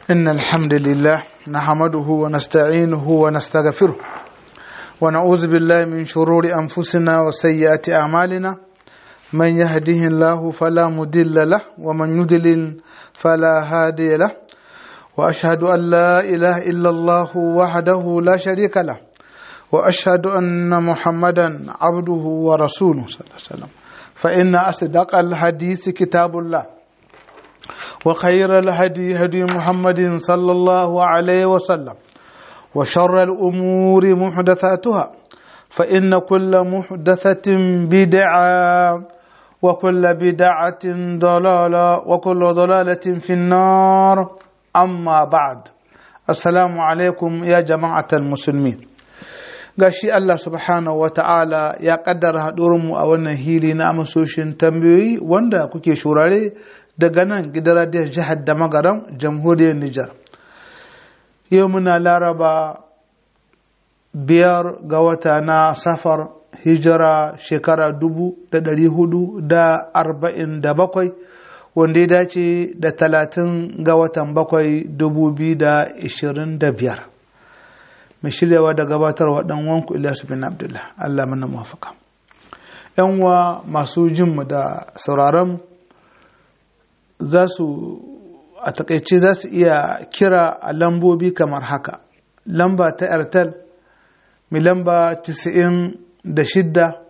إن الحمد لله نحمده ونستعينه ونستغفره ونعوذ بالله من شرور أنفسنا وسيئات أعمالنا من يهده الله فلا مضل له ومن يضلل فلا هادي له وأشهد أن لا إله إلا الله وحده لا شريك له وأشهد أن محمدا عبده ورسوله صلى الله عليه وسلم فإن أصدق الحديث كتاب الله وخير الهدي هدي محمد صلى الله عليه وسلم وشر الأمور محدثاتها فإن كل محدثة بدعة وكل بدعة ضلالة وكل ضلالة في النار أما بعد السلام عليكم يا جماعة المسلمين gashi Allah subhanahu wa ta'ala ya kaddara haɗurinmu a wannan hili na amsoshin tambayoyi wanda kuke shurare daga nan gidan radiyon jihar da magaram jamhuriyar Nijar. Yau muna laraba biyar ga wata na safar hijira shekara dubu da ɗari hudu da arba'in da bakwai wanda ya dace da talatin ga watan bakwai dubu biyu da ishirin da biyar. mai shiryawa da gabatarwa dan wanku Ilyasu bin Abdullah Allah mana muwafaka yan wa masu jin mu da sauraron za su a takaice za su iya kira a lambobi kamar haka lamba ta airtel mai lamba 96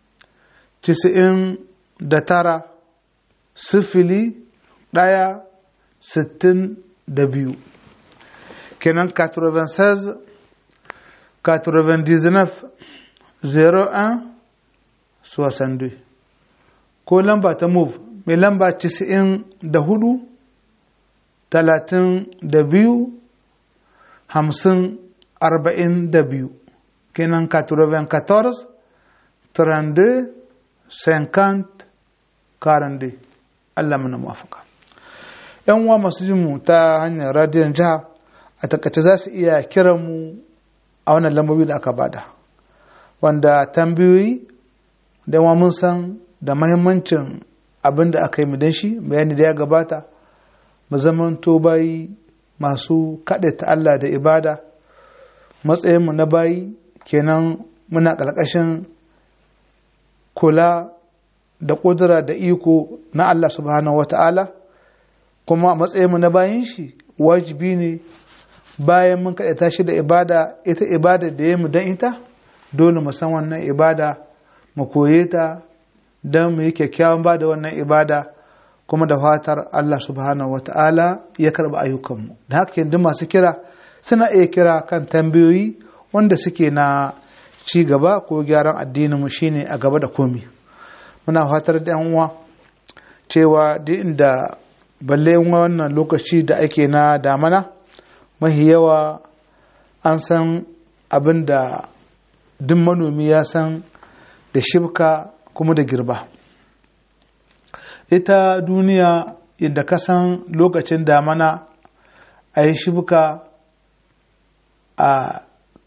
99 sifili ɗaya sittin da biyu kenan 96 99 01 62 ko lamba ta move mai lamba 94 32 50 42 kenan 94 32 50 42 Allah mana mafaka yan uwa masu jinmu ta hanyar radiyon jiha a takaice za su iya kiran mu a wannan lambobi da aka bada wanda tambayoyi da yawa mun san da mahimmancin abin da aka yi mu dan shi bayani da ya gabata mu zaman to bayi masu ta Allah da ibada matsayinmu na bayi kenan muna ƙarƙashin kula da ƙudura da iko na Allah subhanahu wa ta'ala kuma matsayinmu na bayin shi wajibi ne bayan mun kaɗaita shi da ibada ita ibada da ya mu don ita dole mu san wannan ibada mu koye ta don mu yi kyakkyawan ba da wannan ibada kuma da fatar Allah subhanahu wa ta'ala ya karɓi ayyukanmu da haka yanzu masu kira suna iya kira kan tambayoyi wanda suke na ci gaba ko gyaran addinin mu shine a gaba da komi muna fatar da yan uwa cewa duk inda balle wannan lokaci da ake na damana mahi yawa an san abin da duk manomi ya san da shibka kuma da girba ita duniya inda ka san lokacin damana a yi shibka a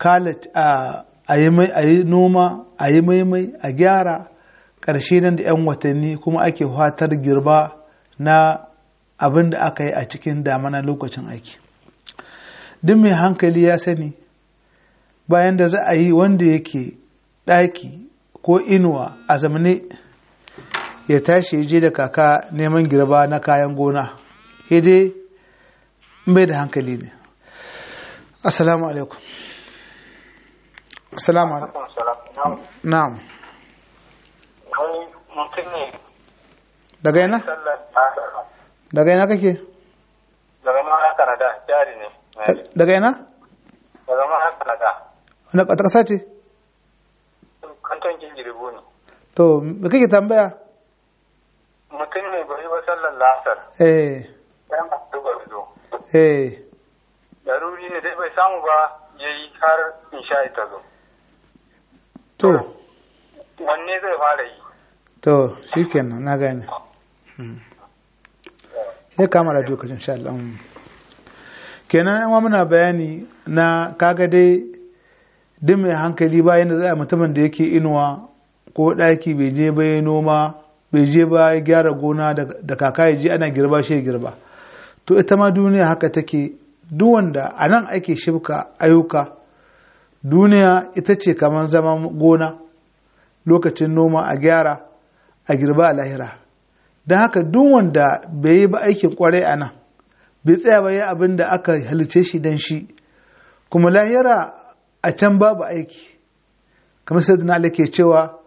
yi noma a yi maimai a gyara ƙarshe nan da 'yan watanni kuma ake fatar girba na abin da aka yi a cikin damana lokacin aiki duk mai hankali ya sani bayan da za a yi wanda yake ɗaki ko inuwa a zamane ya tashi je da kaka neman girba na kayan gona dai bai da hankali ne assalamu alaikum assalamu alaikum na'am daga yana daga yana kake daga ma Canada jari ne daga yana daga ma Canada wani ƙata ƙasa ce kanton jinjiribu ne to me kake tambaya mutum ne bai ba sallar lasar eh ɗan duba zo eh daruri ne dai bai samu ba ya yi har insha ta zo to wanne zai fara yi to shikenan na gane ya kama da dokacin insha Allah kenan yan muna bayani na kaga dai duk mai hankali ba yadda za a mutumin da yake inuwa ko ɗaki bai je ba ya noma bai je ba ya gyara gona da kaka ya je ana girba shi ya girba to ita ma duniya haka take duk wanda a nan ake shibka ayyuka duniya ita ce kamar zaman gona lokacin noma a gyara a girba a lahira don haka duk wanda bai yi ba aikin kwarai a nan bai tsaya ba yi abin da aka halice shi don shi kuma lahira a can babu aiki kamar sai da ke cewa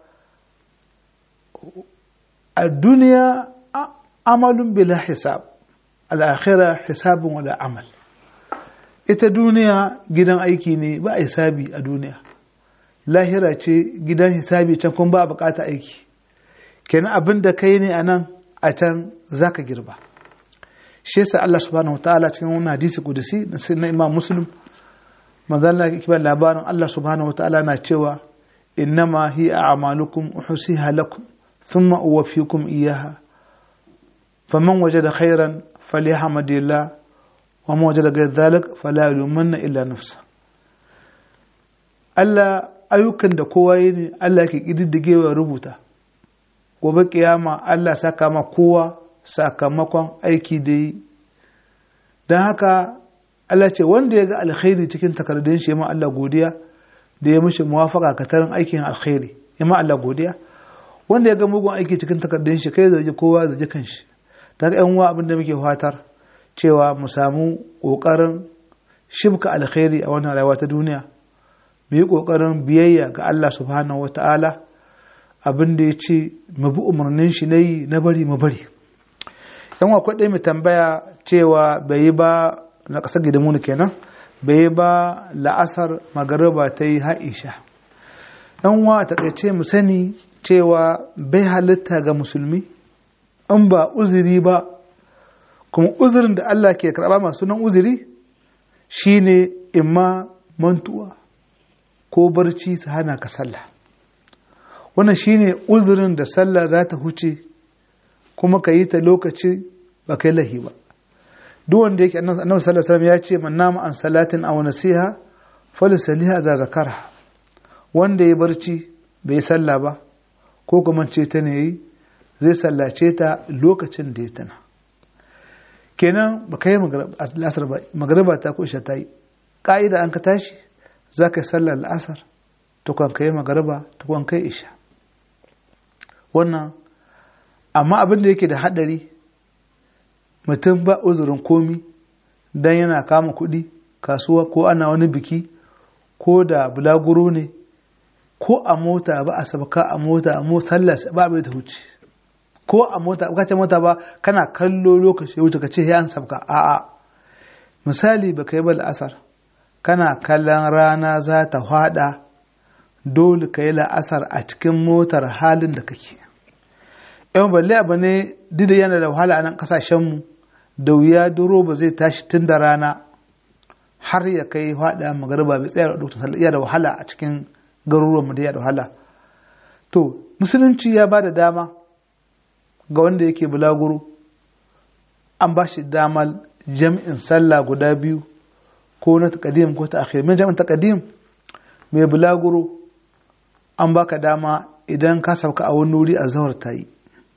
a duniya amalun bila hisab al'akhira hisabun wala amal ita duniya gidan aiki ne ba a hisabi a duniya lahira ce gidan hisabi can kuma ba a bukata aiki kenan abin da kai ne a nan a can za ka girba shi yasa Allah subhanahu wa ta'ala cikin wani hadisi kudusi na imam muslim manzon Allah kiba labarin Allah subhanahu wa ta'ala na cewa innama hi a'malukum uhsiha lakum thumma uwaffikum iyyaha faman wajada khairan falyahmadillah wa man wajada ghayra dhalik fala yulumanna illa nafsa Allah ayyukan da kowa yi ne Allah ke kididdigewa rubuta gobe kiyama Allah saka ma kowa sakamakon aiki da yi don haka Allah ce wanda ya ga alkhairi cikin takardun shi ma Allah godiya da ya mishi muwafaka katarin aikin alkhairi ya ma Allah godiya wanda ya ga mugun aiki cikin takardun shi kai zargi kowa zargi kanshi ta ga yan uwa abin da muke fatar cewa mu samu kokarin shibka alkhairi a wannan rayuwa ta duniya mu yi kokarin biyayya ga Allah subhanahu wataala abin da ya ce mu bi umarnin shi na yi na bari mu bari yan akwai ɗaya mai tambaya cewa bai yi ba na ƙasar gidanmu kenan bai yi ba la'asar magariba ta yi ha'isha yan wa a takaice mu sani cewa bai halitta ga musulmi in ba uzuri ba kuma uzurin da Allah ke karɓa masu nan uzuri shine imma mantuwa ko barci su hana ka sallah wannan shine uzurin da sallah za ta huce kuma ka yi ta lokaci ba kai lahi ba duk wanda yake annabi sallallahu alaihi wasallam ya ce man nama an salatin aw nasiha falisaliha za zakara wanda ya barci bai sallah ba ko kuma ce ta ne yi zai sallace ta lokacin da ya tana kenan ba kai la'asar ba magariba ta ko isha ta yi ka'ida an ka tashi za ka yi sallar la'asar tukwan kai magariba tukwan kai isha wannan amma abin da yake da haɗari mutum ba uzurin komi don yana kama kuɗi kasuwa ko ana wani biki ko da bulaguro ne ko a mota ba a sabaka a mota a mota ba abin da wuce ko a mota ba ce mota ba kana kallo lokaci wuce ka ce ya an sabka a'a misali ba kai ba la'asar kana kallon rana za ta hada dole ka yi la'asar a cikin motar halin da kake yan balle abu ne dida yana da wahala a nan kasashenmu da wuya duro ba zai tashi tun da rana har ya kai hada magariba bai tsaya da sallah iya da wahala a cikin garuruwanmu da ya da wahala to musulunci ya ba da dama ga wanda yake bulaguro an ba shi damar jam'in sallah guda biyu ko na takadim ko ta akhir min jam'in takadim mai bulaguro an baka dama idan ka sauka a wani wuri a zawar ta yi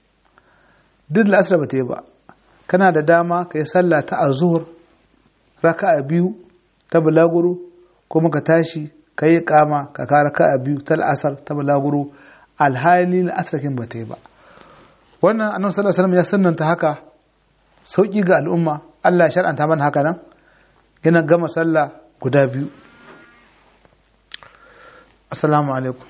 duk la'asar ba ta yi ba kana da dama ka yi sallah ta a zuhur raka a biyu ta bulaguro kuma ka tashi ka yi kama ka ka raka a biyu ta la'asar ta bulaguro alhali la'asar kin ba ta yi ba wannan annabi sallallahu alaihi wasallam ya sunnanta haka sauki ga al'umma Allah ya shar'anta mana haka nan yana gama sallah guda biyu assalamu alaikum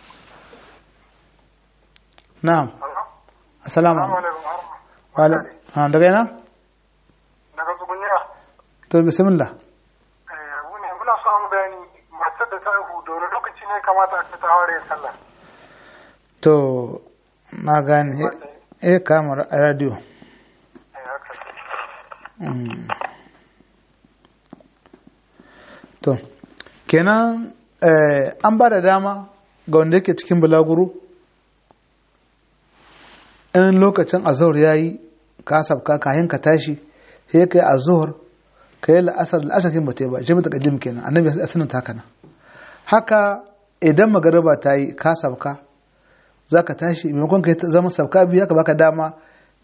na'am assalamu alaikum daga yana daga tsugunya to bismillah wuni muna samun bayani matar da ta haihu da wani lokaci ne kamata a ta aure sallah to na gane eh kamar a radio to kenan an ba da dama ga wanda yake cikin bulaguro in lokacin azhar ya yi ka sabka kayan ka tashi sai ka yi azhar ka yi la'asar la'asar kin bata yi ba jami'a ta kadim kenan annabi ya sanin ta haka nan haka idan magariba ta yi ka sabka za ka tashi maimakon ka zama sabka biyu haka baka dama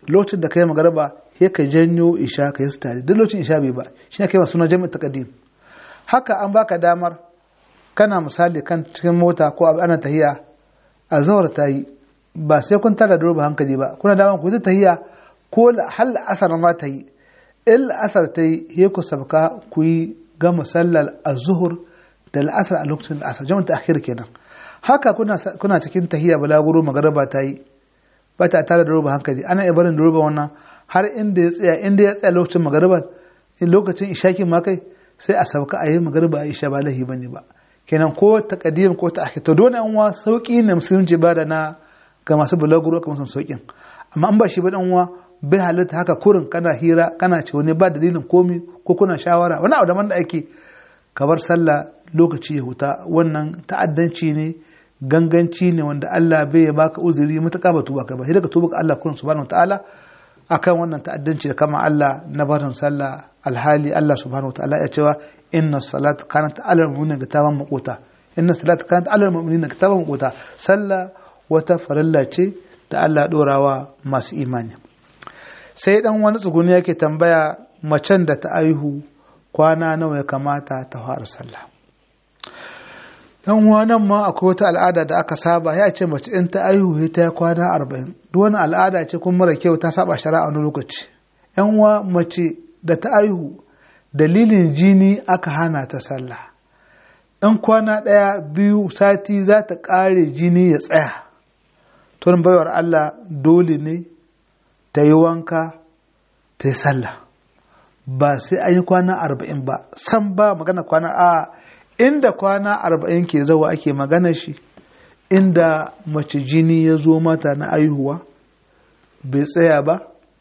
lokacin da kai magariba sai ka janyo isha ka yi tare duk lokacin isha bai ba shi ne kai masu suna jami'in taqdim haka an baka damar kana misali kan cikin mota ko ana tahiya a zawar ta yi ba sai kun tara da hankali ba kuna damar ku ta tahiya ko hal asar ma ta yi in asar ta yi sai ku sabka ku yi gama sallar az-zuhur da al'asar a lokacin da asar jami'in ta'khir kenan haka kuna cikin tahiya balaguro magariba ta yi ba ta tare da roba hankali ana iya barin da roba wannan har inda ya tsaya inda ya tsaya lokacin magariba in lokacin ishakin ma kai sai a sauka a yi magariba a isha ba lahi bane ba kenan ko ta kadim ko ta akhir to dole an wa sauki ne musulunci ba da na ga masu balaguro kamar sun saukin amma an ba shi ba dan uwa bai halitta haka kurin kana hira kana ce wani ba dalilin komi ko kuna shawara wani abu da da ake kabar sallah lokaci ya huta wannan ta'addanci ne ganganci ne wanda Allah bai ya baka uzuri mutaka ba tuba kai ba sai daga tuba ga Allah kurin subhanahu wataala akan wannan ta'addanci da kama Allah na barin sallah alhali Allah subhanahu wataala ya cewa inna salata kanat ala mu'minina kitaban maquta inna salata kanat ala mu'minina kitaban maquta sallah wata farilla ce da Allah dorawa masu imani sai dan wani tsuguni yake tambaya macen da ta aihu kwana nawa ya kamata ta fara sallah yan nan ma akwai wata al'ada da aka saba ya ce mace in ta aihu ta kwana arba'in duk wani al'ada ce kuma mara kyau ta saba shari'a wani lokaci yan uwa mace da ta aihu dalilin jini aka hana ta sallah in kwana ɗaya biyu sati za ta ƙare jini ya tsaya tun baiwar Allah dole ne ta yi wanka ta yi sallah ba sai an yi kwana arba'in ba san ba magana kwana a inda kwana arba'in ke zawa ake magana shi inda mace jini ya zo mata na aihuwa bai tsaya ba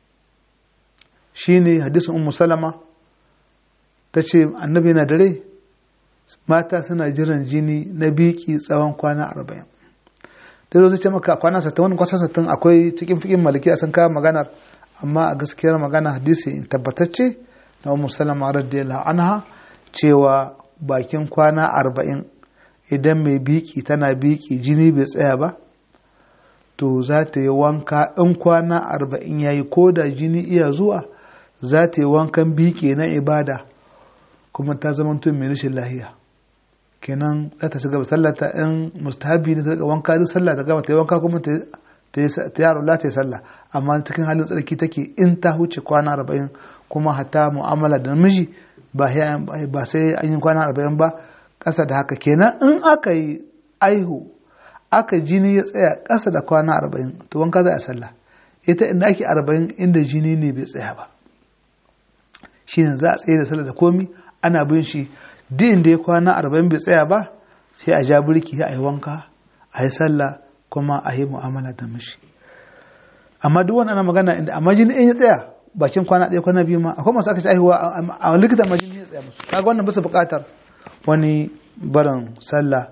shine hadisin ummu salama ta ce annabi na dare mata suna jiran jini na biki tsawon kwana arba'in da zai ce maka kwana sattin wani kwasa sattin akwai cikin fikin maliki a san kawo maganar amma a gaskiyar magana hadisi tabbatacce na ummu salama radiyallahu anha cewa bakin kwana arba'in idan mai biki tana biki jini bai tsaya ba to za ta yi wanka in kwana arba'in ya yi ko da jini iya zuwa za ta yi wankan biki na ibada kuma ta zama tun mai rashin lahiya kenan za ta shiga sallata in mustahabi ne ta riga wanka duk sallah ta gama ta yi wanka kuma ta yaro la ta yi sallah amma cikin halin tsarki take in ta huce kwana arba'in kuma hatta mu'amala da namiji ba sai an yi kwana arba'in ba ƙasa da haka kenan in aka yi aihu aka jini ya tsaya ƙasa da kwana arba'in to wanka za a sallah ita inda ake arba'in inda jini ne bai tsaya ba shi ne za a tsaye da sallah da komi ana bin shi din da ya kwana arba'in bai tsaya ba sai a ja birki a yi wanka a yi sallah kuma a yi mu'amala da mishi amma duk wani ana magana inda amma jini in ya tsaya bakin kwana ɗaya kwana biyu ma akwai masu aka ci aihuwa a likita ma jini ya tsaya musu kaga wannan bisa buƙatar wani barin sallah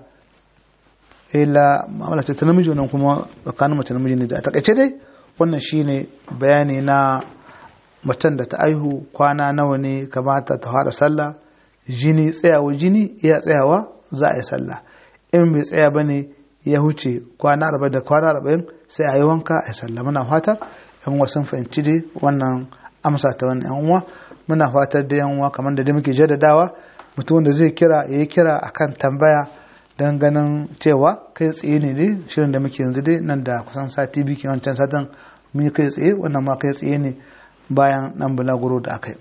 ila ma'amala ce ta namiji wannan kuma tsakanin mace namiji ne da a takaice dai wannan shine bayani na macen da ta aihu kwana nawa ne kamata ta fara sallah jini tsayawa jini iya tsayawa za a yi sallah in bai tsaya ba ne ya huce kwana arba'in da kwana arba'in sai a yi wanka a yi sallah muna fatar yan uwa sun fahimci dai wannan amsa ta wannan yan uwa muna fatar da yan uwa kamar da dai muke jaddadawa mutum da zai kira ya yi kira akan tambaya don ganin cewa kai tsaye ne dai shirin da muke yanzu dai nan da kusan sati biyu kenan can satin mun yi kai tsaye wannan ma kai tsaye ne bayan nan bulaguro da aka yi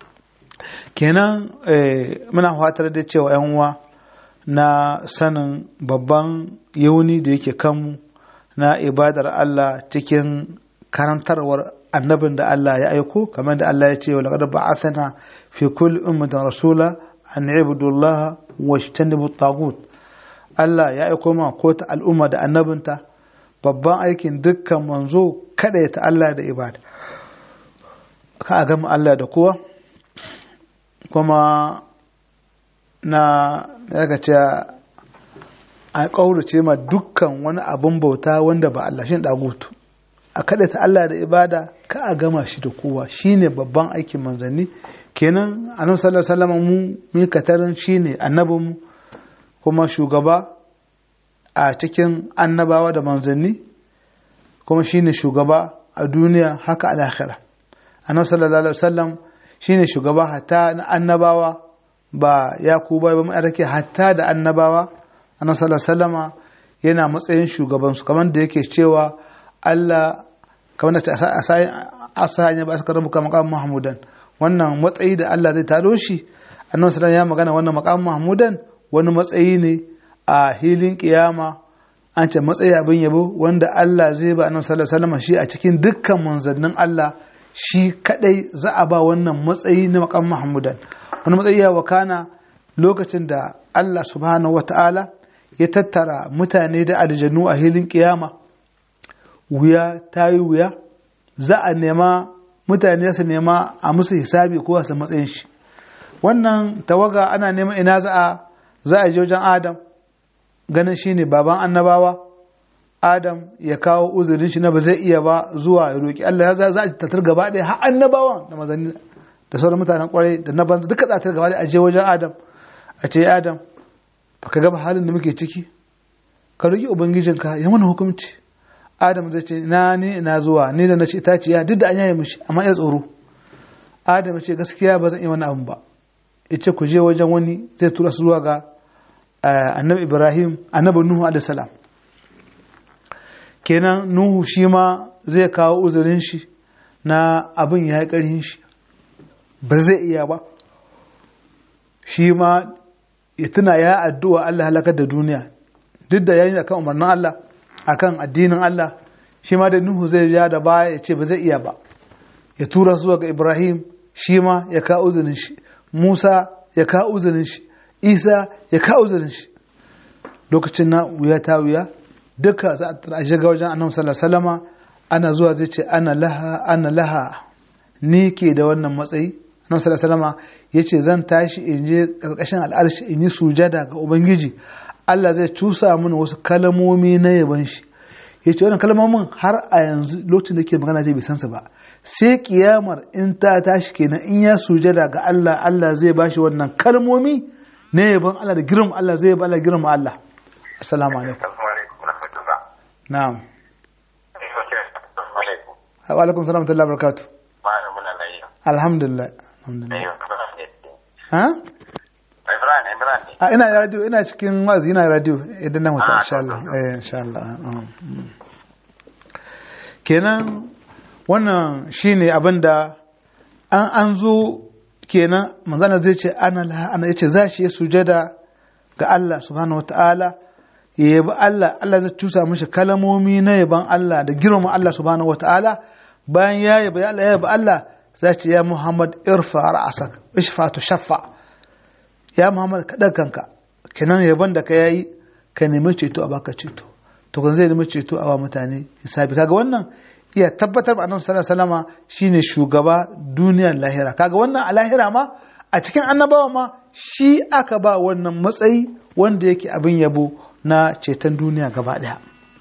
kenan muna fatar da cewa yan uwa na sanin babban yauni da yake kanmu na ibadar Allah cikin karantarwar annabin da Allah ya aiko kamar da Allah ya ce wa laqad ba'athana fi kulli ummatin rasula an ibudullah wa ijtanibu tagut Allah ya aiko ma ko ta al'umma da annabinta babban aikin dukkan manzo kada ya ta Allah da ibada ka a gama Allah da kowa kuma na daga ce a ƙaurace ma dukkan wani abin bauta wanda ba Allah shi dagutu a kada ta Allah da ibada ka a gama shi da kowa shine babban aikin manzanni kenan annabi sallallahu alaihi wasallam mu mu katarin shine annabin mu kuma shugaba a cikin annabawa da manzanni kuma shine shugaba a duniya haka a lahira annabi sallallahu alaihi wasallam shine shugaba hatta na annabawa ba ya ku ba ba rake hatta da annabawa annabi sallallahu alaihi wasallama yana matsayin shugaban su kamar da yake cewa Allah kamar da asa ya ba suka rabuka maqam mahmudan wannan matsayi da Allah zai taro shi annabi sallallahu ya magana wannan maqam mahmudan wani matsayi ne a hilin kiyama an ce matsayi abin yabo wanda Allah zai ba annabi sallallahu alaihi wasallam shi a cikin dukkan manzannin Allah shi kadai za a ba wannan matsayi na maqam mahmudan wani matsayi ya wakana lokacin da Allah subhanahu wata'ala ya tattara mutane da aljannu a hilin kiyama wuya ta yi wuya za a nema mutane su nema a musu hisabi ko su matsayin shi wannan tawaga ana neman ina za a za a je wajen adam ganin shi ne baban annabawa adam ya kawo uzurin shi na ba zai iya ba zuwa ya roƙi Allah za a tattar gaba ɗaya har annabawan da mazani da sauran mutanen kwarai da na banza duka tsatar gaba ɗaya a je wajen adam a ce adam baka gaba halin da muke ciki ka roƙi ubangijinka ya mana hukunci adam zai ce na ni ina zuwa ni da na ce itaciya duk da an yaye mishi amma ya tsoro adam ya ce gaskiya ba zan yi wani abu ba ya ce ku je wajen wani zai tura su zuwa ga annabi ibrahim annabi nuhu alaihi salam kenan nuhu shi ma zai kawo uzurin shi na abin ya yi ƙarhin shi ba zai iya ba shi ma ya tuna ya addu'a Allah halakar da duniya duk da yayin akan umarnin Allah akan addinin Allah shi ma da nuhu zai ja da baya ya ce ba zai iya ba ya tura zuwa ga ibrahim shi ma ya kawo uzurin shi musa ya kawo uzurin shi isa ya kawo uzurin shi lokacin na wuya ta wuya duka za a shiga wajen annabi sallallahu alaihi wasallama ana zuwa zai ce ana laha ana laha ni ke da wannan matsayi annabi sallallahu alaihi wasallama yace zan tashi in je karkashin al'arshi in yi sujada ga ubangiji Allah zai cusa mini wasu kalmomi na yaban shi yace wannan kalmomin har a yanzu lokacin da ke magana zai bai san su ba sai kiyamar in ta tashi kenan in ya sujada ga Allah Allah zai bashi wannan kalmomi na yaban Allah da girma Allah zai ba Allah girma Allah assalamu alaikum na'am wa alaikum salam wa rahmatullahi wa barakatuh alhamdulillah alhamdulillah ha a ina radio ina cikin wazi ina radio idan na mutu insha Allah eh insha Allah kenan wannan shine abinda an an zo kenan manzana zai ce ana ana yace za shi sujada ga Allah subhanahu wataala ya yabi Allah Allah zai tusa mishi kalamomi na yaban Allah da girma Allah subhanahu wataala bayan ya yabi Allah ya yabi Allah za ce ya Muhammad irfa ra'asak ishfa tu shaffa ya Muhammad ka kanka kenan yaban da ka yayi ka nemi ceto a baka ceto to kan zai nemi ceto a ba mutane hisabi kaga wannan iya tabbatar ba annabi sallallahu alaihi wasallama shine shugaba duniyar lahira kaga wannan a lahira ma a cikin annabawa ma shi aka ba wannan matsayi wanda yake abin yabo na ceton duniya gaba daya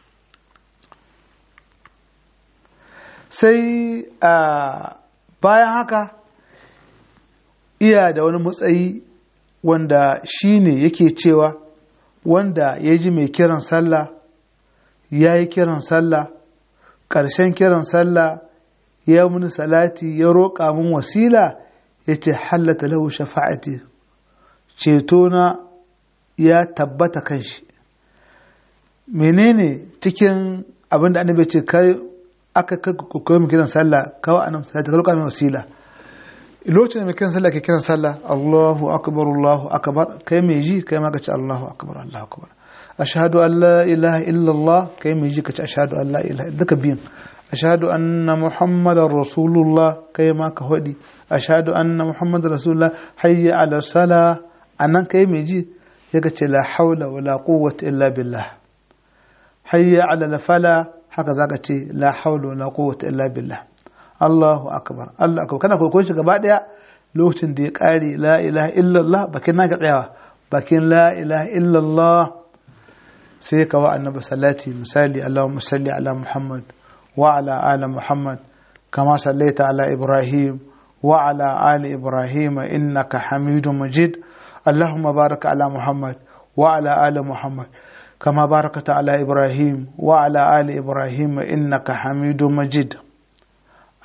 sai a bayan haka iya da wani matsayi wanda shi ne yake cewa wanda ya ji mai kiran sallah ya yi kiran sallah ƙarshen kiran sallah ya muni salati ya roƙa min wasila ya ce hallata lahu shafa'ati cetona ya tabbata kan shi menene cikin abin da annabi ce kai aka koyi mu kiran sallah kawai annabi salati ka roƙa min wasila lokacin da mai kiran sallah ke kiran sallah Allahu akbar Allahu akbar kai mai ji kai ma ka ce Allahu akbar Allahu akbar ashhadu an la ilaha illallah kai mai ji ka ce ashhadu an la ilaha duka biyun ashhadu anna muhammadar rasulullah kai ma ka hodi ashhadu anna muhammadar rasulullah hayya ala sala anan kai mai ji ya ka ce la haula wala quwwata illa billah hayya ala la fala haka zaka ce la haula wala quwwata illa billah Allahu akbar Allah akbar kana koyon shi gaba daya lokacin da ya kare la ilaha illallah bakin naka tsayawa bakin la ilaha illallah sai ka wa annabi salati misali Allahumma salli ala Muhammad wa ala ali Muhammad kama sallaita ala Ibrahim wa ala ali Ibrahim innaka Hamidum Majid Allahumma barik ala Muhammad wa ala ali Muhammad كما باركت على إبراهيم وعلى آل إبراهيم إنك حميد مجيد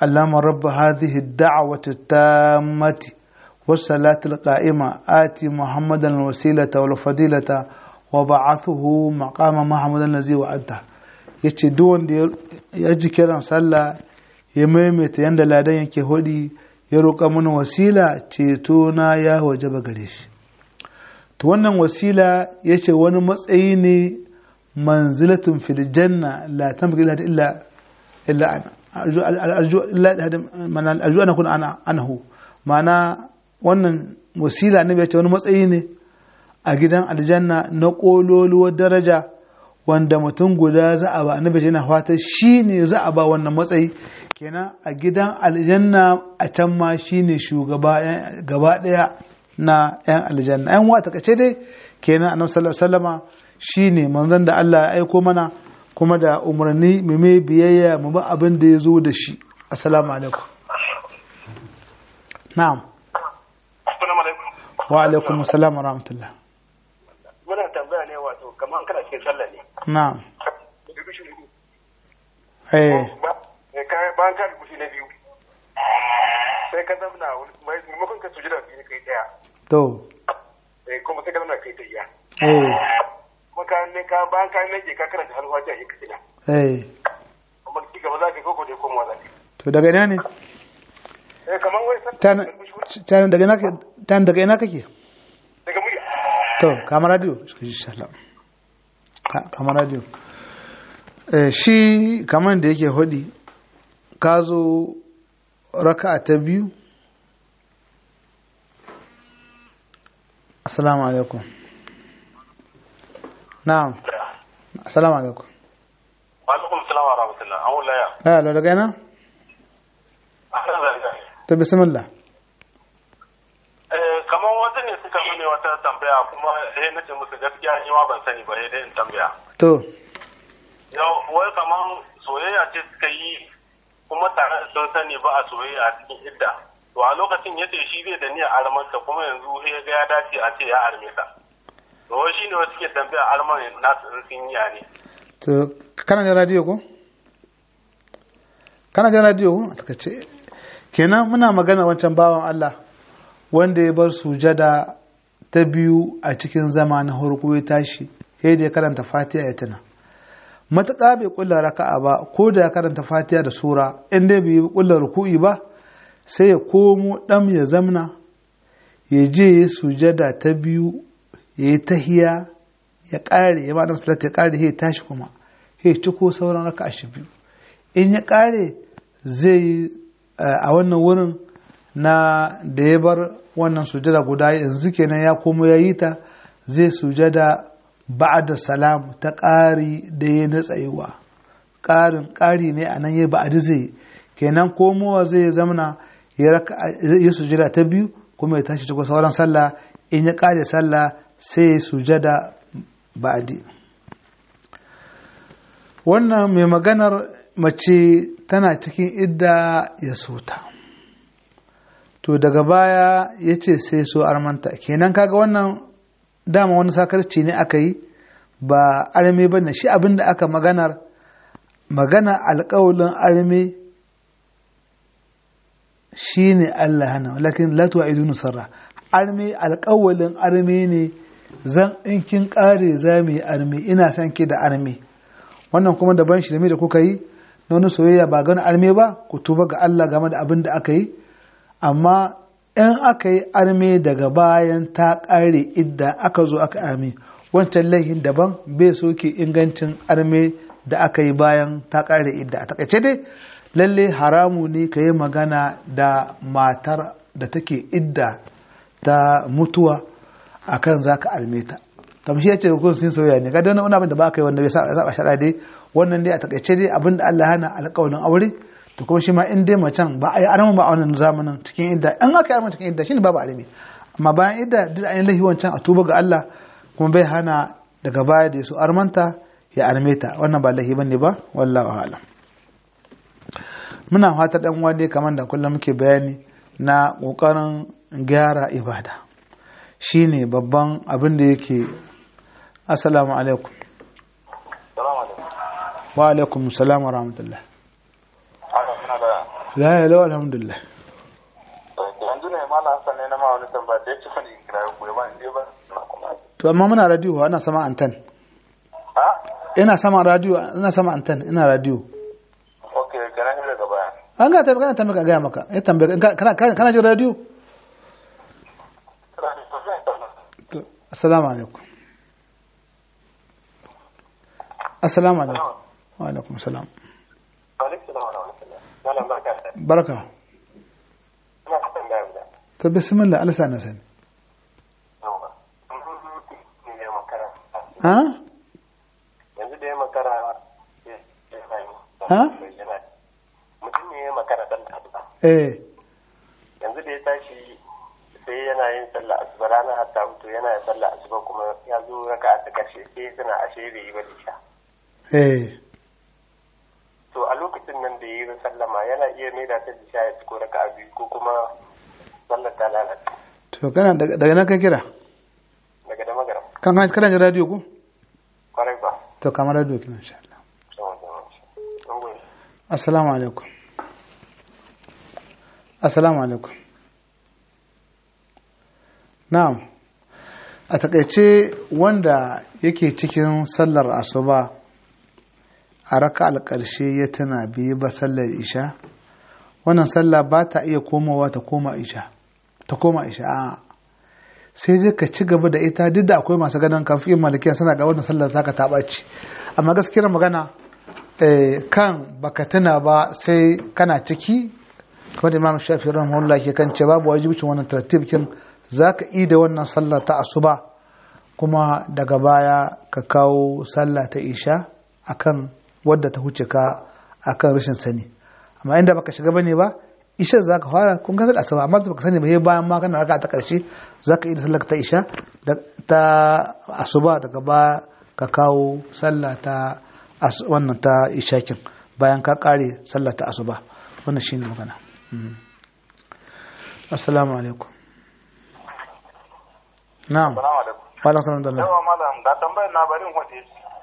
اللهم رب هذه الدعوة التامة والصلاة القائمة آتي محمدا الوسيلة والفضيلة وبعثه مقام محمد الذي وعدته yace duk wanda ya ji kiran sallah ya maimaita yadda ladan yake hudi ya roƙa mana wasila ceto na ya wajaba gare shi to wannan wasila yace wani matsayi ne manzilatun fil janna la tamki illa illa ana arju arju ana kun ana anahu ma'ana wannan wasila ne yace wani matsayi ne a gidan aljanna na kololuwar daraja wanda mutum guda za a ba annabi yana fata shi ne za a ba wannan matsayi kenan a gidan aljanna a can ma shi ne shugaba gaba daya na yan aljanna yan wata kace dai kenan annabi sallallahu alaihi wasallama shi ne manzon da Allah ya aiko mana kuma da umarni mu mai biyayya mu ba abin da ya zo da shi assalamu alaikum na'am wa alaikum assalam wa rahmatullah muna tambaya ne wato kamar kana cikin sallah ne na'am eh bayan ka rubuci na biyu sai ka zamna maimakon ka sujada biyu kai daya to kuma sai ka zamna kai ta iya eh kuma ka ne ka bayan ka nake ka karanta har wajen yi kasina eh kuma ki gaba za ka yi koko da komawa za ka yi to daga ina ne eh kamar wai tan tan daga ina ke- tan daga ina kake daga murya to kama radio insha Allah Ka- kama radio eh shi kaman da yake hudi ka zo raka'a ta biyu assalamu alaikum na'am assalamu alaikum alaikum salam wa rahmatullah an wula ya eh lo daga ina akan zanga to bismillah eh kamar wasu ne suka mune wata tambaya kuma eh na ce musu gaskiya ni ma ban sani ba sai dai in tambaya to yau wai kamar soyayya ce suka yi kuma tare da sun sani ba a soyayya a cikin idda to a lokacin yace shi zai da niyyar armanta kuma yanzu sai ya ga ya dace a ce ya arme ta to wai shine wasu ke tambaya arman nasu in sun yi ne to kana jin radio ko kana jin radio ko a takaice kenan muna magana wancan bawan Allah wanda ya bar sujada ta biyu a cikin zama na harko ya tashi sai da ya karanta fatiha ya tuna matuƙa bai kulla raka'a ba ko da ya karanta fatiha da sura in dai bai kulla ruku'i ba sai ya komo ɗam ya zamna ya je ya sujada ta biyu ya yi tahiya ya ƙare ya ma'adam salata ya ƙare ya tashi kuma ya ciko sauran raka'a shi biyu in ya ƙare zai yi a wannan wurin na da ya bar wannan sujada guda yanzu kenan ya komo ya yi ta zai sujada ba'da salam ta ƙari da ya na tsayuwa ƙarin ƙari ne a nan ya ba'adi zai kenan komowa zai zamana ya sujada ta biyu kuma ya tashi cikin sauran sallah in ya ƙare sallah sai ya sujada ba'adi wannan mai maganar mace tana cikin idda ya sota to daga baya ya ce sai so armanta kenan kaga wannan dama wani sakarci ne aka yi ba arme ba shi abin da aka maganar magana alƙawalin arme shi ne Allah hana lakin latuwa idunu sarra arme alƙawalin arme ne zan in kin ƙare za mu yi arme ina son ki da arme wannan kuma daban shi da kuka yi na wani soyayya ba gani arme ba ku tuba ga Allah game da abin da aka yi amma in aka yi arme daga bayan ta ƙare idda aka zo aka arme wancan laihin daban bai soke ingancin arme da aka yi bayan ta ƙare idda a takaice dai lalle haramu ne ka yi magana da matar da take idda ta mutuwa akan za ka arme ta tamshi ya ce kun sun soyayya ne ga wani abin da ba ka yi wanda bai saba shara dai wannan dai a takaice dai abin da Allah hana alƙawarin aure to kuma shi ma in dai macen ba a yi arama ba a wannan zamanin cikin idda in aka yi arama cikin idda shine babu arami amma bayan idda duk an yi lahi wancan a tuba ga Allah kuma bai hana daga baya da su armanta ya arme ta wannan ba lahi bane ba wallahu a'lam muna fata dan uwa dai kamar da kullum muke bayani na kokarin gyara ibada shine babban abin da yake assalamu alaikum wa alaikum salam wa rahmatullah la ya lau alhamdulillah yanzu ne malam Hassan ne na ma wani tambaya da ya ci fani kira ku ba in ba na kuma to amma muna radio ana sama antan ha ina sama radio ina sama antan ina radio okay kana ne daga baya an ga tambaye kana tambaye ka gaya maka ya tambaye ka- kana kana kana jin radio to assalamu alaikum assalamu alaikum wa alaikum salam malam barka da baraka ina fatan da yau to bismillah Allah sa na sani yawa ne makara ha yanzu da ya makara ya yi Ha? mutum ne ya makara dan tabuka eh yanzu da ya tashi sai yana yin sallah asuba ranar hatta mutu yana yin sallah asuba kuma ya zo raka ta karshe sai suna ashe bai yi ba da sha eh to a lokacin nan da yi sallama yana iya mai da ta sha ya ci ko raka biyu ko kuma sallar ta lalata to kana daga daga nan ka kira daga da magaram kan kana kana jin radio ko kwarai ba to kamar radio kina insha Allah sama sama Mun gode. assalamu alaikum assalamu alaikum na'am a takaice wanda yake cikin sallar asuba a raka alƙarshe ya tana biyu ba sallar isha wannan sallah ba ta iya komawa ta koma isha ta koma isha a sai dai ka ci gaba da ita duk da akwai masu ganin kafin malikiya suna ga wannan sallar taka ta ɓaci amma gaskiyar magana eh, kan baka tuna ba sai kana ciki kamar da imam shafi rahimahullah ke kan ce babu wajibcin wannan tartibkin zaka yi da wannan sallah ta asuba kuma daga baya ka kawo sallah ta isha akan wadda ta huce ka akan rashin sani amma inda baka shiga bane ba isha zaka fara kun ga sallah asuba amma baka sani ba sai bayan ma kana raka ta karshe zaka yi da sallah ta isha da ta asuba daga baya ka kawo sallah ta as- wannan ta ishakin bayan ka kare sallah ta asuba wannan shine magana Mm. assalamu alaikum na'am Salamu alaikum. wa alaikum salam da Allah. Yawa malam ga tambayar na barin waje.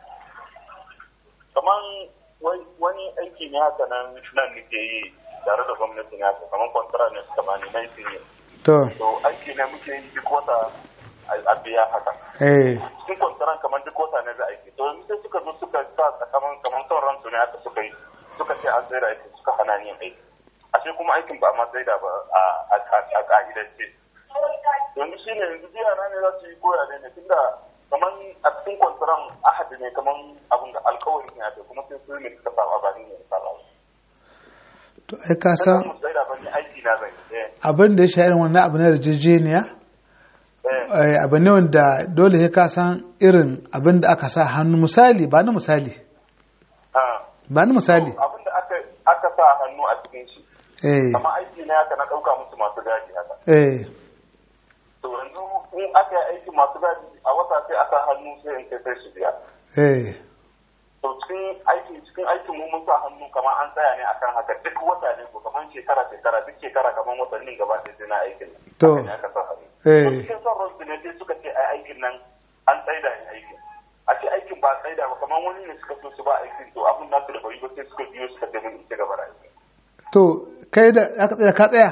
Kaman wai- wani aiki ne haka nan nan nake yi tare da gwamnati ne haka kaman kwantara ne suka bani na yi ne. to To aiki ne muke yi duk wata a- a biya haka. eh Cikin kwantaran kaman duk wata ne za a yi. To yanzu sai suka zo suka sa kaman kaman son ransu ne haka suka yi. Suka ce an tsaye da aiki suka hana ni yin aiki. Ashe kuma aikin ba ma tsaida ba a a- a- a ka'idance. yanzu shi ne yanzu biya na ne za su yi koya ne ne tunda kaman a cikin kwantaran ahadi ne kaman abin da alkawari ne ake kuma sai su ne suka saba ba ni ne suka saba to ai ka sai san mu tsaida ba ni aiki na zai eh abin da ya sha irin wannan abu na yarjejeniya eh eh, abu ne wanda dole sai ka san irin abin da aka sa hannu misali ba ni misali ha ba ni misali abin da aka aka sa hannu a cikin shi eh kamar aiki ne haka na ɗauka musu masu gadi haka eh to yanzu in aka yi aiki masu gadi a wata sai aka hannu sai in kai sai su biya eh to cikin aiki cikin aikin mu mun sa hannu kamar an tsaya ne akan haka duk wata ne ko kamar shekara shekara duk shekara kamar watannin gaba ɗaya sai na aikin nan. To. Haka ne aka sa hannu Eh. To cikin son ransu ne sai suka ce ai aikin nan an tsaida ne aikin a ce aikin ba tsaida ba kamar wani ne suka so su ba aikin to abin nasu da bari ba sai suka biyo suka ce min in ci gaba da aiki to kai da aka tsaya ka tsaya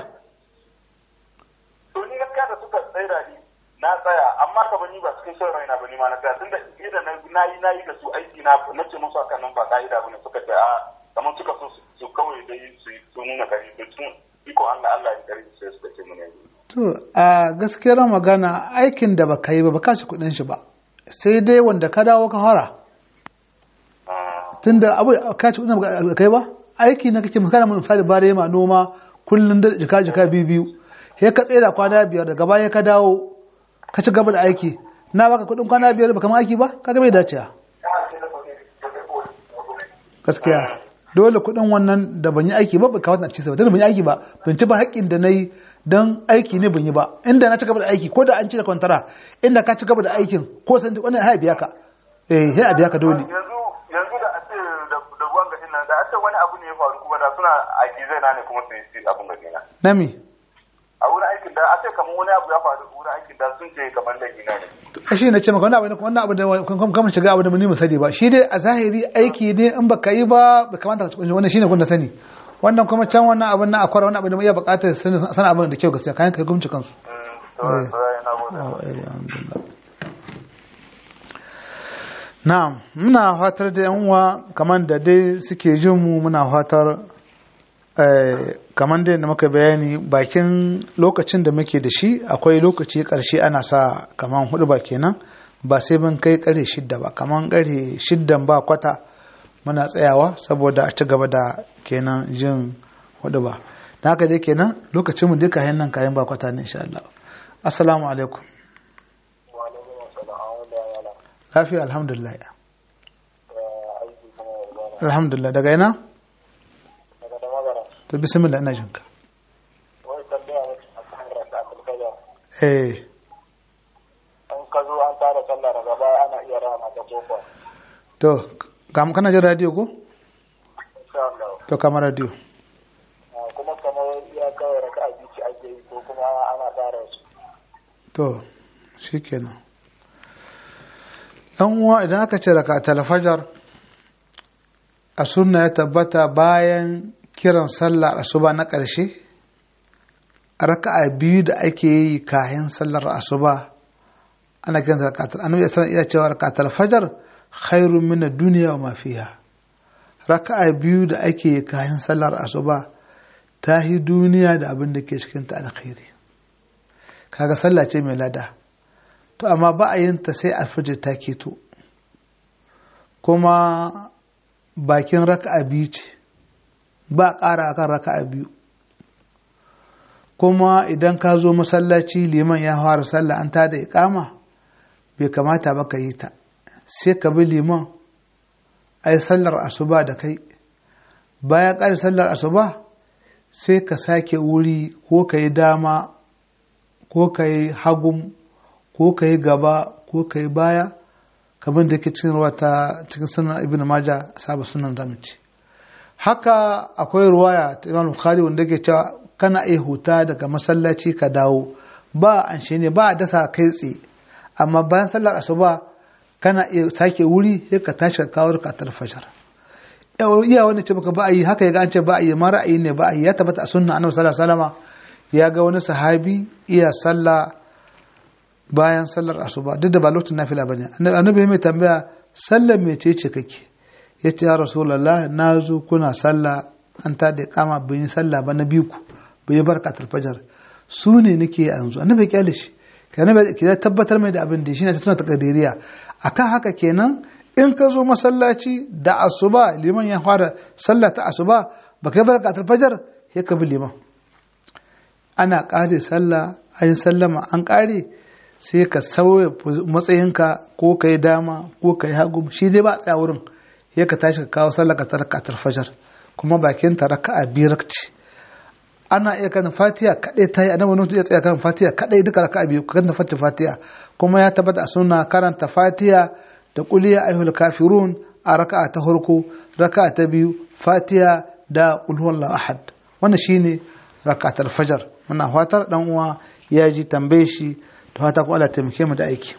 to ni gaskiya da suka tsaida ni na tsaya amma ka bani ba cikin son raina ba ni ma na tsaya tunda idan na yi na yi da su aiki na na ce musu haka nan ba ka'ida ba ne suka ce a kamar suka so su- su kawai dai su su nuna kari to tun iko Allah Allah ya kari sai suka ce mun yanzu to a gaskiyar magana aikin da baka yi ba baka ci kudin shi ba sai dai wanda ka dawo ka fara Ah, tunda abu ka ci kudin ba kai ba aiki na kake misali mun misali bare ma noma kullun da jika jika biyu biyu sai ka tsaya kwana biyar daga baya ka dawo ka ci gaba da aiki na baka kudin kwana biyar baka ma aiki ba kaga bai dace gaskiya dole kudin wannan da ban yi aiki ba ba kawata a cikin sa ba tunda ban yi aiki ba ban ci ba haƙƙin da na yi don aiki ne ban yi ba inda na ci gaba da aiki ko da an ci da kwantara inda ka ci gaba da aikin ko san wannan ya biya ka eh sai a biya ka dole yanzu yanzu da a ce da da ruwan gadin nan da a ce wani abu ne ya faru kuma da suna aiki zai na ne kuma su yi abun gadin nan nami a wurin aikin da a ce kamar wani abu ya faru wurin aikin da sun ce kamar da gina ne to shi ne ce maka wannan abu ne wannan abu da kuma kuma shiga abu da mun yi sani ba shi dai a zahiri aiki ne in baka yi ba bai kamata ka ci wannan shine kun da sani wannan kuma can wannan abin na akwai wani abin da iya bukatar san abin da kyau gaskiya kayan kai gumci kansu na'am muna fatar da yan uwa kamar da dai suke jin mu muna fatar kamar dai da muka bayani bakin lokacin da muke da shi akwai lokaci karshe ana sa kamar hudu ba kenan ba sai mun kai kare shidda ba kamar kare shiddan ba kwata muna tsayawa saboda a ci gaba da kenan jin hudu ba da haka dai kenan lokacin mu duka yan nan kayan ba kwata ne insha Allah assalamu alaikum lafiya alhamdulillah alhamdulillah daga ina to bismillah ina jinka eh an ka zo an tara sallah daga baya ana iya rana ta kofa to kam kana jin radio ko insha Allah to kama radio kuma kamar ya kawai raka a bici ake yi ko kuma ana tsara su to shikenan dan uwa idan aka ce raka talfajar a sunna ya tabbata bayan kiran sallar asuba na ƙarshe raka'a biyu da ake yi kayan sallar asuba ana kiran rakatul annabi sallallahu alaihi iya cewa rakatul fajar khairun min ad-dunya wa ma fiha raka'a biyu da ake yi kayan sallar asuba ta yi duniya da abin da ke cikin ta alkhairi kaga sallah ce mai lada to amma ba a yin ta sai alfajir ta keto kuma bakin raka'a biyu ce ba ƙara akan raka'a biyu kuma idan ka zo masallaci liman ya fara sallah an ta da ikama bai kamata ba ka yi ta sai ka bi liman ai sallar asuba da kai bayan ƙari sallar asuba sai ka sake wuri ko ka yi dama ko ka yi hagun ko ka yi gaba ko ka yi baya kamar da ke cikin ruwa ta cikin sunan ibn maja saba sunan zamuci haka akwai ruwaya ta imam bukhari wanda ke cewa kana iya huta daga masallaci ka dawo ba an shi ne ba a dasa kai tsaye amma bayan sallar asuba kana iya sake wuri sai ka tashi ka kawo ka fajar iya wani ce baka ba a yi haka ya ga an ce ba a yi ma ra'ayi ne ba a yi ya tabbata a sunna annabi sallallahu alaihi wasallam ya ga wani sahabi iya sallah bayan sallar asuba duk da ba lokacin nafila bane annabi mai tambaya sallar mece ce kake yace ya rasulullah na zo kuna sallah an ta da kama bin yi sallah ba na biyu ku bai barka fajar su ne nake yanzu annabi ya kyale shi kenan ki tabbatar mai da abin da shine tana takadiriya akan haka kenan in ka zo masallaci da asuba liman ya fara sallah ta asuba ba kai barka fajar sai ka bi liman ana kare sallah ayin sallama an kare sai ka sauya matsayinka ko ka yi dama ko ka yi hagu shi dai ba a tsaya wurin ya ka tashi ka kawo sallah ka tarka fajar kuma bakin ta raka'a biyar ce ana iya kan fatiha kadai ta yi annabi nutu ya tsaya kan fatiha kadai duka raka'a biyu kan fatiha fatiha kuma ya tabbata a sunna karanta fatiha da quliya ayyuhal kafirun a raka'a ta farko raka'a ta biyu fatiha da qul huwallahu ahad wannan shine raka'atul fajar muna fatar dan uwa ya ji tambaye shi to fata ko Allah taimake mu da aiki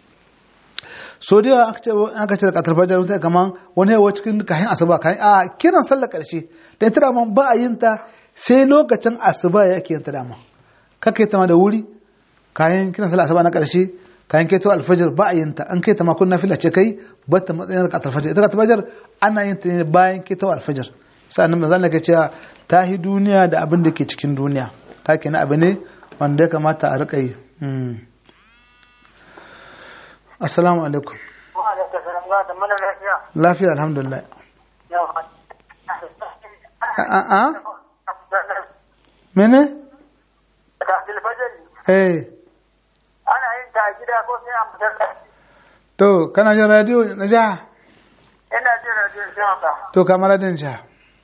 so da aka ce rakatul fajar mutai kaman wani yawa cikin kayan asuba kayan a kiran sallar karshe dan tira man ba a yin ta sai lokacin asuba yake yin ta dama kake ta ma da wuri kayan kiran sallar asuba na karshe kayan keto alfajir ba a yin ta an kai ta ma kun nafila ce kai ba ta matsayin rakatul fajar ita rakatul fajar ana yin ta ne bayan keto alfajir sa'annan manzon Allah ke cewa ta hi duniya da abin da ke cikin duniya ta kenan abu ne wanda ya kamata a riƙa yi assalamu alaikum lafiya alhamdulillah a mene? eh ana yin ta a gida ko sai a masallaci to kana jin radio na jiha ina jin radio sai haka to kamar radin jiha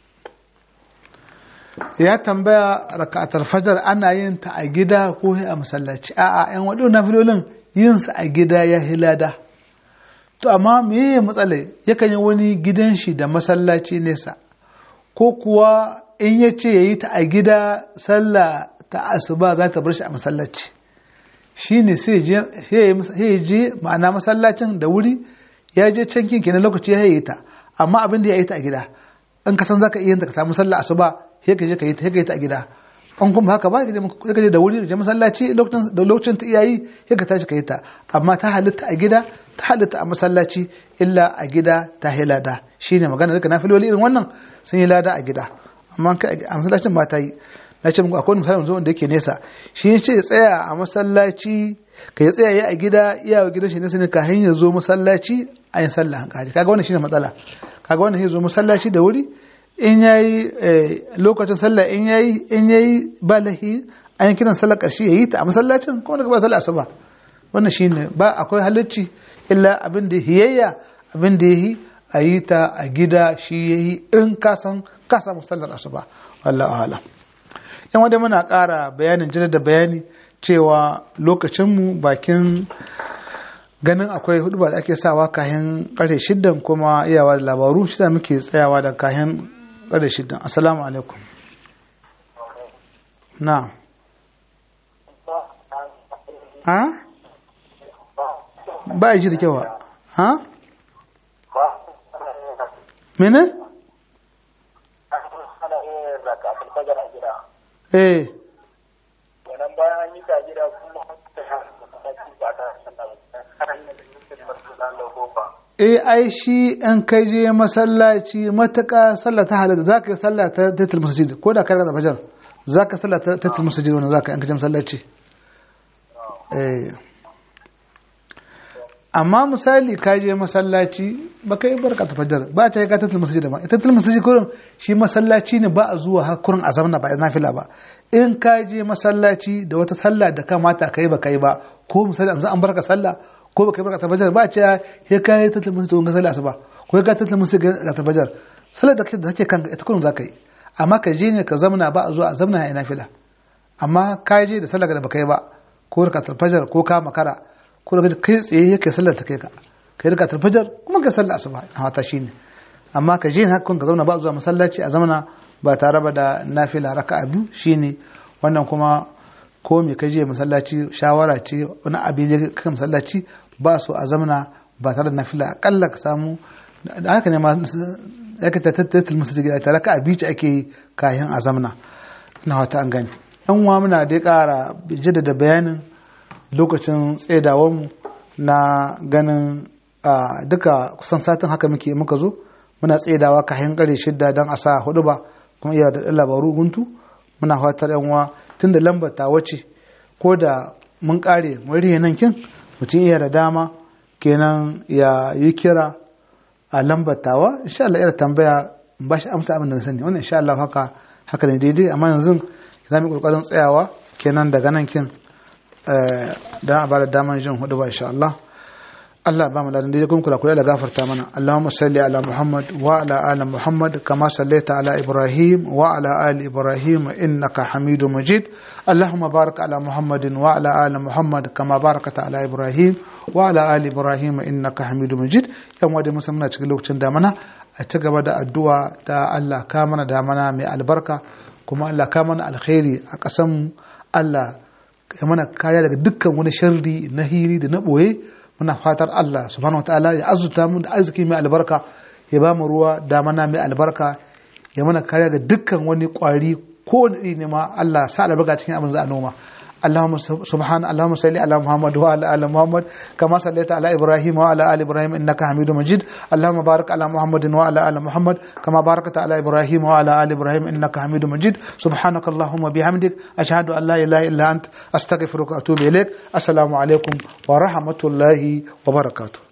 ya tambaya raka'atar fajar ana yin ta a gida ko a masallaci a'a yan waɗo na filolin yin sa a gida ya hilada to amma me ya matsala yakan yi wani gidan shi da masallaci nesa ko kuwa in ya ce ya yi ta a gida sallah ta asuba za ta bar shi a masallaci shi ne sai ya je ma'ana masallacin da wuri ya je can kinki na lokaci ya yi ta amma abin da ya yi ta a gida in ka san za ka iya ta ka samu sallah asuba sai ka je ka yi ta sai ka yi ta a gida an kuma haka ba ka je da wuri da masallaci lokacin da lokacin ta iyayi sai ka tashi ka yi ta amma ta halitta a gida ta halitta a masallaci illa a gida ta hilada shine magana duka nafiloli irin wannan sun yi lada a gida amma a masallacin ba ta yi na ce muku akwai misalin zuwan da yake nesa shi ya ce tsaya a masallaci ka ya tsaya a gida iya wa gidan shi nesa ne ka hanyar zo masallaci a yin sallah hankali kaga wannan shine matsala kaga wannan ya zo masallaci da wuri in yayi lokacin sallah in yayi in yayi balahi an yi kiran sallar ƙarshe yayi ta a masallacin kuma daga ba sallah asuba wannan shine ba akwai halacci illa abin da hiyayya abin da yayi a yi ta a gida shi yayi in ka san ka samu sallar asuba wallahu a'lam yan wadda muna ƙara bayanin jira da bayani cewa lokacinmu bakin ganin akwai hudu da ake sawa kayan ƙarfe shiddan kuma iyawa da labaru shi muke tsayawa da kayan ƙarfe shiddan assalamu alaikum na ha ba a ji da kyau ha mene? eh wannan bayan an yi ta gida kuma eh ai shi in kai je masallaci matuƙa sallah ta halatta za ka yi sallah ta tatil masjid ko da ka rasa fajar za ka sallah ta tatil masjid wannan za ka in ka je masallaci eh amma misali ka je masallaci ba ka yi barka ta fajar ba ta yi ka tatil masjid ba tatil masjid kurin shi masallaci ne ba a zuwa har kurin a zamna ba a nafila ba in ka je masallaci da wata sallah da kamata ka yi ba ka yi ba ko misali an barka sallah ko ba ka yi barka ta fajar ba ce ya ka yi tatil masjid ga sallah asuba ko ya ka tatil masjid ga ta fajar sallar da take kanka ita kurin za ka yi amma ka je ne ka zamna ba a zuwa a zamna ya nafila amma ka je da sallah da ba ka yi ba ko ka ta fajar ko ka makara ko da kai tsaye yake sallar ta kai ka kai rika tarfajar kuma ka sallar asuba a wata shine amma ka je hakkun ka zauna ba zuwa masallaci a zamana ba tare ba da nafila raka'a biyu shine wannan kuma ko me ka je masallaci shawara ce wani abin je ka masallaci ba su a zamana ba tare da nafila akalla ka samu da haka ne ma ya ka tattattal masjid gida tare ka abici ake kayan a zamana ina wata an gani yan uwa muna dai kara jaddada bayanin lokacin tsedawarmu na ganin duka kusan satin haka muke muka zo muna tsedawa kayan kare shidda don a sa hudu ba kuma iya da labaru guntu muna fatar yanwa tun da lambar ta wace ko da mun kare wari nan kin mutum iya da dama kenan ya yi kira a lambar tawa insha Allah ira tambaya ba shi amsa abin da na sani wannan insha Allah haka haka ne daidai amma yanzu za mu kokarin tsayawa kenan daga nan kin don a bada damar jin hudu ba insha Allah Allah ba mu da daidai kuma kula kula da gafarta mana Allahumma salli ala Muhammad wa ala ali Muhammad kama sallaita ala Ibrahim wa ala ali Ibrahim innaka Hamidu Majid Allahumma barik ala Muhammadin wa ala ali Muhammad kama barakata ala Ibrahim wa ala ali Ibrahim innaka Hamidu Majid yan wadai musamman cikin lokacin damana a ci gaba da addu'a ta Allah ka mana damana mai albarka kuma Allah ka mana alkhairi a ƙasanmu Allah ya mana kariya daga dukkan wani sharri na hiri da na ɓoye muna fatar Allah subhanahu wa ta'ala ya azuta mu da arziki mai albarka ya ba mu ruwa damana mai albarka ya mana kariya ga dukkan wani ƙwari ko wani ne ma Allah sa albarka cikin abin za a noma اللهم سبحان اللهم صل على محمد وعلى ال محمد كما صليت على ابراهيم وعلى ال ابراهيم انك حميد مجيد اللهم بارك على محمد وعلى ال محمد كما باركت على ابراهيم وعلى ال ابراهيم انك حميد مجيد سبحانك اللهم وبحمدك اشهد ان لا اله الا انت استغفرك واتوب اليك السلام عليكم ورحمه الله وبركاته